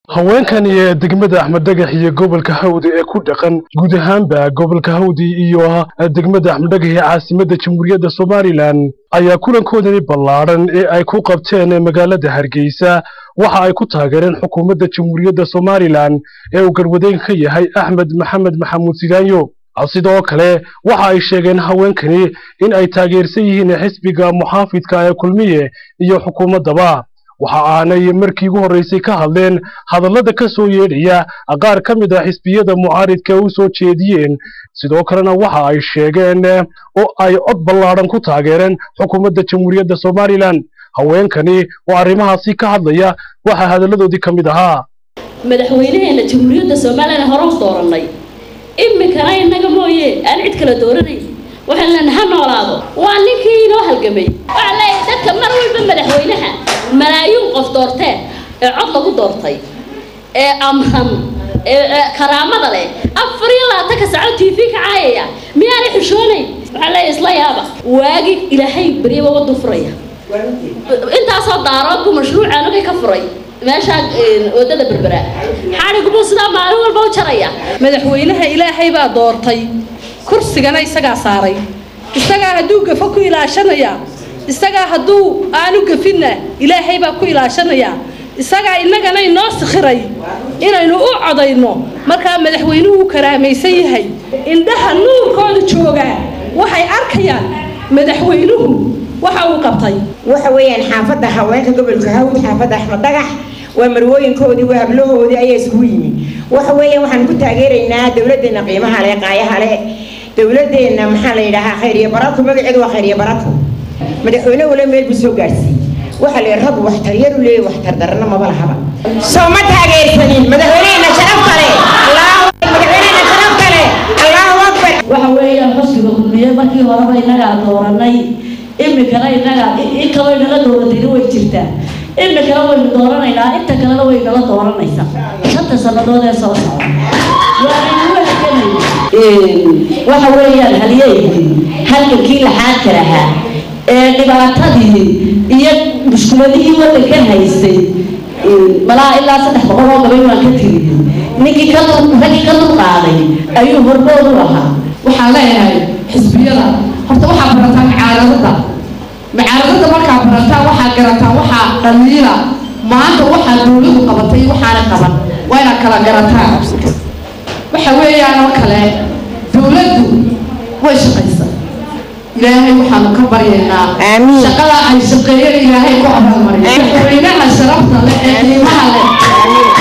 haweenkani ee degmada axmed dhagax iyo gobolka hawdi ee ku dhaqan guud ahaanba gobolka hawdi iyo degmada axmed dhagax ee caasimadda jamhuuriyadda somalilan ayaa kulankoodani ballaadhan ee ay ku qabteen magaalada hargeysa waxa ay ku taageereen xukuumadda jamhuuriyadda somalilan ee uu garwadeyn ka yahay axmed maxamed maxamuud sidaanyo sidoo kale waxa ay sheegeen haweenkani in ay taageersan yihiin xisbiga muxaafidka ee kulmiye iyo xukuumaddaba waxa aanay markii ugu horreysay ka hadleen hadallada ka soo yeedhaya qaar ka mid ah xisbiyada mucaaridka u soo jeediyeen sidoo kalena waxa ay sheegeen oo ay cod ballaadhan ku taageereen xukuumadda jamhuuriyadda somalilan haweenkani oo arrimahaasi ka hadlaya waxaa hadalladoodii ka mid ahaa madaxweynaheena jamhuuriyadda somalilan hore u doorannay imikana innaga mooye aan cid kala dooranayn waxaan leenahay ha noolaado waa ninkii inoo halgamay waxaan leeyahay dadka mar walba madaxweynaha malaayiin qof doorteen ee cod lagu doortay ee amran ee karaamada leh afar iyo labaatanka saco t v ka caayaya miyaanay xishoonayn waxaan leeyahay isla yaaba waagi ilaahay beryaba wadu furaya intaasoo daarood buu mashruucaan ogay ka furay meeshaa wadada berbera xadhigubuu sidaa maalin walba u jaraya madaxweynaha ilaahay baa doortay kursigana isagaa saaray isagaa hadduu gafo ku ilaashanaya isagaa hadduu aanu gafinna ilaahay baa ku ilaashanaya isagaa innagana inoo sikhiray inaynu u codayno markaa madaxweynuhu uu karaamaysan yahay indhaha nuurkooda joogaa waxay arkayaan madaxweynuhu waxa uu qabtay waxa weeyaan xaafadda haweenka gobolka hawd xaafadda axmed dhagax waa marwooyinkoodii waa hablahoodii ayaa isugu yimi waxa weeyaan waxaan ku taageeraynaa dowladdeena qiimaha leh qaayaha leh dowladdeena maxaa la yidhaahaa khayriya barako magaceedu waa khayriya barako madaxweyne wala meel buu soo gaarsiiyey waxa la rag waxtaryadu leeyahy waxtar darana maba lahaba soo ma taageersanin madaxweyneena sharaf kale madaxweyneena sharaf kale allahu akbar waxa weeyaan xusbiga kulmiye markii horeba innagaa dooranay imikana innaga in kaloo inala dooratayna way jirtaa imikana waynu dooranaynaa inta kalena way nala dooranaysaa shanta sannadood ee soo socda waxa weeyaan halyeydii halgankii laxaadka lahaa ee dhibaatadii iyo mushkuladihii waddankan haystay malaa ilaa saddex boqol oo gabay waan ka tiriyey ninkii ka raggii ka dulqaaday ayuu hormood u ahaa waxaan leeyahay xisbiyada horta waxaa barataa macaaradada macaaradada markaa barataa waxaa garataa waxaa dhaliila maanta waxaa dowladu qabatay waxaana qaban waa inaad kala garataa waxa weeyaan oo kale dowladdu way shaqaysaa ilaahay waxaanu ka baryaynaa shaqada ay shaqeeyeen ilaahay ku abaalmariyo madaxweynaha sharafta leh ee qiimaha leh